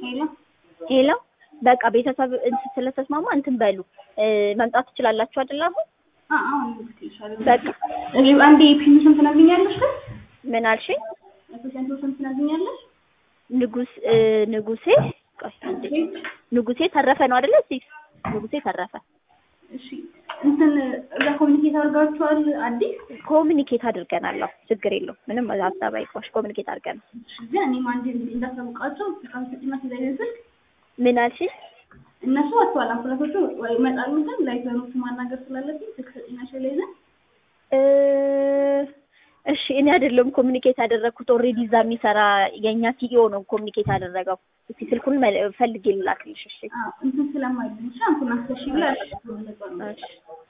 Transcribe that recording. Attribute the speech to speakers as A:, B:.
A: ሄሎ
B: ሄሎ በቃ ቤተሰብ እንትን ስለተስማማ እንትን በሉ እ፣ መምጣት ትችላላችሁ አይደል? አሁን
A: አ አሁን ልክልሻለሁ።
B: በቃ
A: እሺ አንዴ ፒኑ ስም ትነግሪኛለሽ ግን
B: ምን አልሽኝ?
A: የፔሸንቱ ስም ትነግሪኛለሽ?
B: ንጉስ እ፣ ንጉሴ ቆይ አንዴ ንጉሴ ተረፈ ነው አይደለ? እሺ ንጉሴ ተረፈ
A: እሺ እንትን እዛ ኮሚኒኬት አድርጋችኋል አዲስ
B: ኮሚኒኬት አድርገናል። አዎ ችግር የለውም ምንም ሀሳብ አይቆሽ ኮሚኒኬት አድርገናል።
A: እሺ ግን እኔም አንዴ እንግዲህ እንዳሳውቃቸው ፍቃድ ሰጪና ሲዘይን ስልክ
B: ምን አልሽኝ?
A: እነሱ ወጥተዋል። አምቡላንሶቹ ወይ ይመጣሉ ግን ላይተኖቹ ማናገር ስላለብኝ ስልክ ሰጪና ሸለይዘ
B: እ፣ እሺ እኔ አይደለም ኮሚኒኬት ያደረግኩት ኦልሬዲ እዛ የሚሰራ የእኛ ሲኢኦ ነው ኮሚኒኬት ያደረገው። እስቲ ስልኩን መል- ፈልጌ ልላክልሽ። እሺ
A: እንትን ስለማይልኝ እሺ አምቡላንስ ተሺ ብላ
B: እሺ